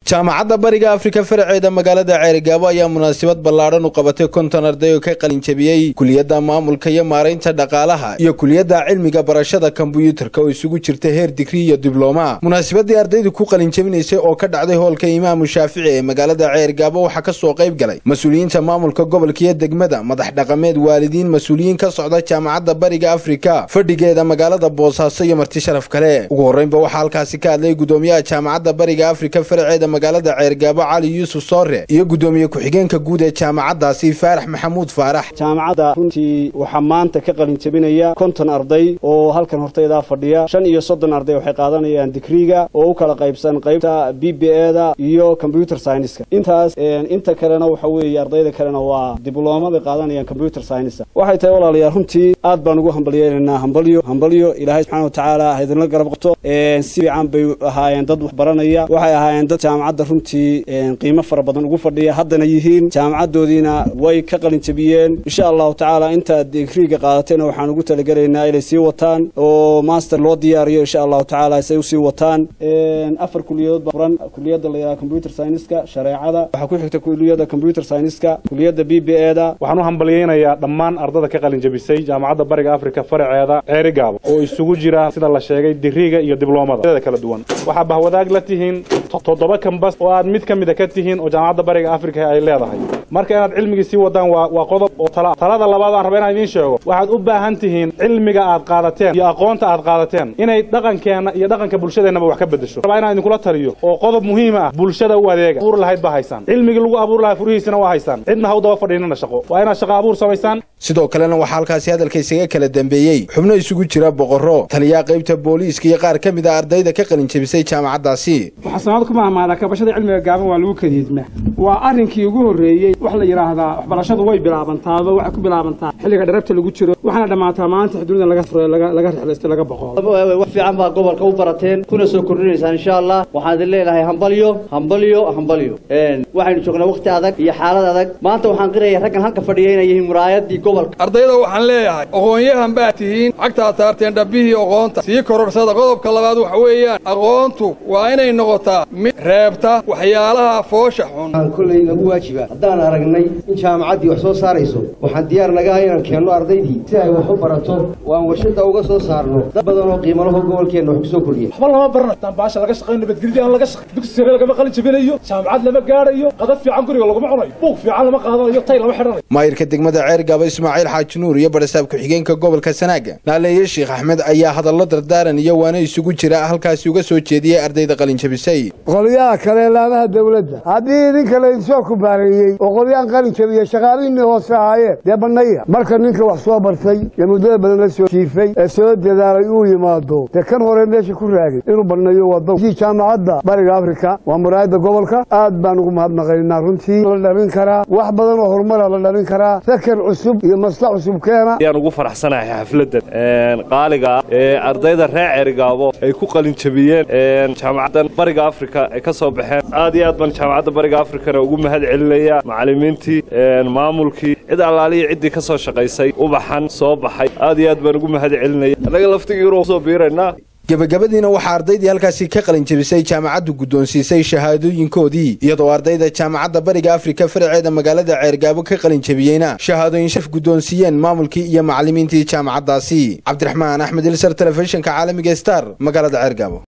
jaamacadda bariga afrika faraceeda magaalada ceerigaabo ayaa munaasabad ballaadhan u qabatay konton arday oo ka qalinjabiyey kuliyadda maamulka iyo maaraynta dhaqaalaha iyo kuliyadda cilmiga barashada kombuyuutarka oo isugu jirta heer digri iyo diblooma munaasabadii ardaydu ku qalinjabinaysay oo ka dhacday hoolka imaamu shaafici ee magaalada ceerigaabo waxaa ka soo qayb galay mas-uuliyiinta maamulka gobolka iyo degmada madax dhaqameed waalidiin mas-uuliyiin ka socda jaamacadda bariga afrika fadhigeeda magaalada boosaaso iyo marti sharaf kale ugu horreynba waxaa halkaasi ka hadlay gudoomiyaha jaamacadda bariga afrika faraceeda magaalada ceergaabo cali yuusuf soore iyo gudoomiye ku-xigeenka guud ee jaamacaddaasi faarax maxamuud faarax jaamacadda runtii waxaa maanta ka qalin jabinaya konton arday oo halkan hortaydaa fadhiya shan iyo soddon arday waxay qaadanayaan digriga oo u kala qaybsan qaybta b b eda iyo combyuter scienska intaas inta kalena waxa weeye ardayda kalena waa diblooma bay qaadanayaan combyuter scienska waxay tahay walaalayaal runtii aad baan ugu hambalyeelaynaa hambalyo hambalyo ilaahay subxana wa tacaala ha idinla garab qabto si fiican bay ahaayeen dad wax baranaya waxay ahaayeen dad jaamacadda runtii qiimo fara badan ugu fadhiya haddana yihiin jaamacaddoodiina way ka qalin jabiyeen insha allahu tacaala intaad digriga qaadatayna waxaan ugu talagelaynaa inay sii wataan oo master loo diyaariyo insha allahu tacaala say usii wataan afar kuliyadood baa furan kuliyadda la yidhaha computer scienska shareecada waxaa ku xigta kuliyadda computer scienska kuliyadda b b eda waxaan u hambalyaynayaa dhammaan ardada ka qalin jabisay jaamacadda bariga afrika faraceeda ceerigaabo oo isugu jira sida la sheegay digriga iyo dibloomada kala duwan waxaa bahwadaag la tihiin toddoba kambas oo aad mid ka mida ka tihiin oo jaamacadda bariga afrika ay leedahay marka inaad cilmigii sii wadaan waa qodob oo tala talada labaad aan raba inaan idiin sheego waxaad u baahan tihiin cilmiga aad qaadateen iyo aqoonta aad qaadateen inay dhaqankeenna iyo dhaqanka bulshadeennaba wax ka beddesho rabaa inaan idinkula taliyo oo qodob muhiima ah bulshada u adeega abuur lahayd baa haysaan cilmigii lagu abuur lahaa furihiisana waa haysaan cidna ha u daba fadhiinana shaqo waa inaad shaqo abuur samaysaan sidoo kalena waxaa halkaasi hadalka isaga kala dambeeyey xubno isugu jira boqorro taliyaha qaybta booliiska iyo qaar ka mid a ardayda ka qalin jabisay jaamacaddaasi waxaa sanad ku mahmaadaa kabashada cilmiga gaaban waa lagu kadiidmaa waa arrinkii ugu horreeyey wax la yidhaahdaa waxbarashadu way bilaabantaaba waxay ku bilaabantaa xilliga dharabta lagu jiro waxaana dhammaataa maanta xuduudda laga fure laga rexlaystay laga boqo wax fiican baa gobolka u barateen kuna soo kordhinaysaan insha allah waxaan idin leedahay hambalyo hambalyo hambalyo waxaynu joognaa wakhti adag iyo xaalad adag maanta waxaan qiraya raggan halka fadhiya inay yihiin muraayadii gobolka ardayda waxaan leeyahay aqoon-yahan baad tihiin cagtaad saarteen dhabbihii aqoonta sii kororsada qodobka labaad waxa weeyaan aqoontu waa inay noqotaa mid reebta waxyaalaha foosha xun waxaan kollay nagu waajiba haddaan aragnay in jaamacaddii wax soo saarayso waxaan diyaar nagaha inaan keenno ardaydii si ay wax u barato oo aan warshadda uga soo saarno dad badan oo qiimalaho gobolkeenna wax ku soo kordhiya waxba lama barana dambaasha laga shaqayn nabadgelyo aan laga shaqayn dugsi sare lagama qalin jabinayo jaamacad lama gaadhayo qadad fiican guriga laguma cunayo buug fiican lama qaadanayo tay lama xidhanayo maayirka degmada ceergaaba ismaaciil xaaji nuur iyo barasaab ku-xigeenka gobolka sanaaga naaleeye sheekh axmed ayaa hadallo dardaaran iyo waana isugu jira halkaasi uga soo jeediyey ardayda qalin jabisay qolyaha kale laamaha dawladda haddii idinka laidinsoo kubaareeyey oo qolyaan qalin jabiya shaqaalihiinii hoose ahaayeen dee bannaya marka ninka wax soo bartay ee muddada badan la soo jiifay ee soo dadaalay uu yimaado dee kan hore meesha ku raagay inuu banneeyo waddo jaamacadda bariga afrika waa muraayadda gobolka aad baan ugu mahadnaqaynaa runtii la dhalin karaa wax badan oo horumara la dhalin karaa sakar cusub iyo maslax cusub keena ayaan ugu faraxsanahay xafladdan qaaliga ah ee ardayda reer ceerigaabo ay ku qalin jabiyeen jaamacaddan bariga afrika ay ka soo baxeen aad iyo aad baan jaamacadda bariga afrikana ugu mahad celinaya macallimiintii maamulkii cid allaaliya ciddii ka soo shaqaysay ubaxan soo baxay aad iyo aad baan ugu mahad celinaya annaga laftigiinu soo biiraynaa gebagabadiina waxaa ardaydii halkaasi ka qalin jabisay jaamacaddu guddoonsiisay shahaadooyinkoodii iyadoo ardayda jaamacadda bariga afrika faraceeda magaalada ceergaabo ka qalin jabiyeyna shahaadooyin shaf guddoonsiiyeen maamulkii iyo macallimiintii jaamacaddaasi cabdiraxmaan axmed ilsar telefishinka caalamiga star magaalada ceergaabo